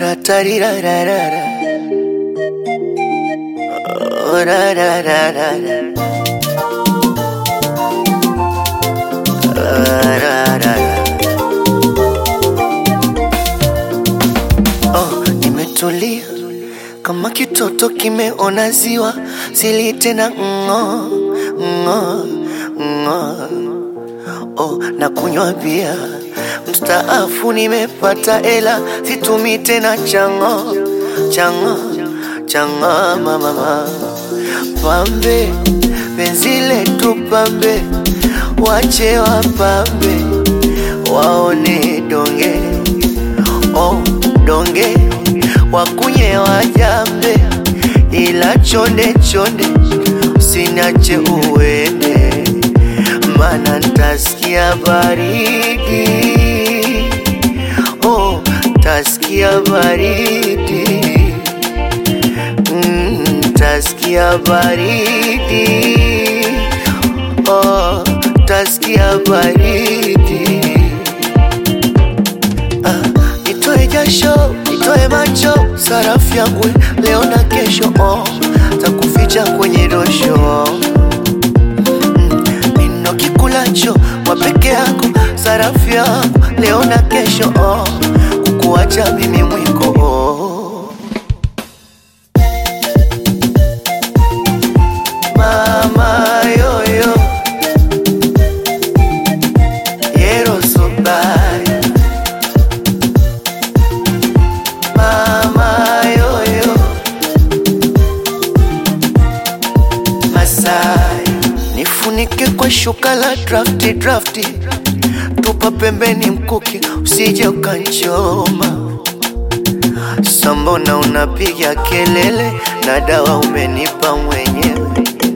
Ra-ta-ri-ra-ra-ra-ra. Oh, ra-ra-ra-ra-ra. Ra-ra-ra-ra. Oh, nimetulia kama kitoto kimeona ziwa, sili tena ng'o ng'o ng'o. Oh, na kunywa bia mstaafu, nimepata ela, situmi tena chango chango chango mama pambe, penzi letu pambe, wache wapambe waone donge oh, donge wakunye wajambe, ila chonde chonde usiniache uende, mana ntasikia baridi oh, tasikia baridi mm, tasikia baridi oh, tasikia baridi Ah, nitoe jasho, nitoe macho, sarafu yangu leo na kesho, oh, takuficha kwenye dosho Mm, nino kikulacho kwa peke yako, sarafu yangu leo na kesho, oh, kukuacha mimi mwiko oh. Mama yoyo Yero so bad Mama yoyo Masai Nifunike kwa shuka la drafti drafti Tupa pembeni mkuki usije ukanchoma Sambona unapiga kelele na dawa umenipa mwenyewe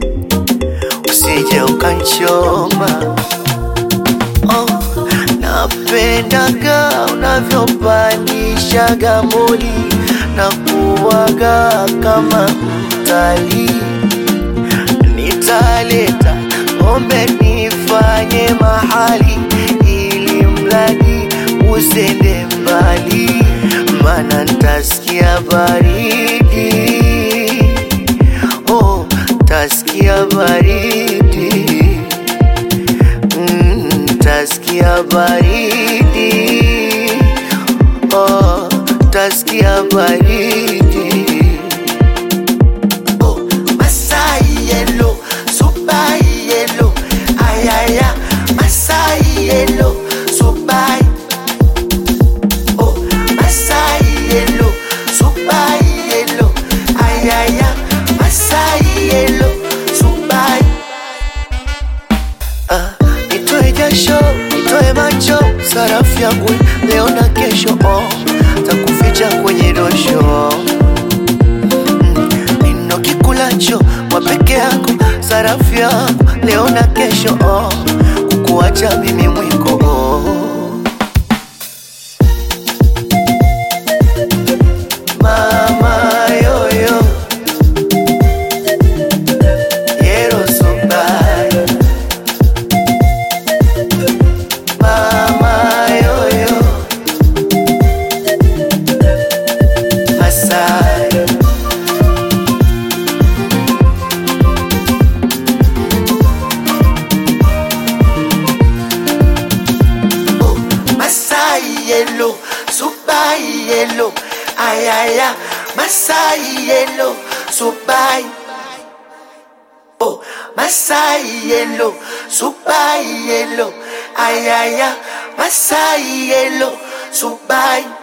usije ukanchoma oh, napendaga unavyopandishaga moli na kuwaga kama mtalii. Nitaleta ng'ombe nifanye mahali, ili mradi usende mbali, mana ntasikia baridi oh, tasikia baridi mm, tasikia baridi oh, tasikia baridi oh, Masai yellow, super yellow, ayaya, Masai yellow, super oh, Masai yellow, super yellow, ayaya, Masai yellow, super Ah, nitoe jasho, nitoe macho, sarafu yangu leo na kesho, oh, takuficha kwenye dosho Mm, nino kikulacho kwa peke yako, sarafu yangu leo na kesho, oh, kukuacha mimi mwiko oh. Mama yoyo Yero so bad Mama yoyo Masai Oh, Masai yellow, super yellow, ayaya, Masai yellow, super. Oh, Masai yellow, super yellow, ayaya, Masai yellow, super.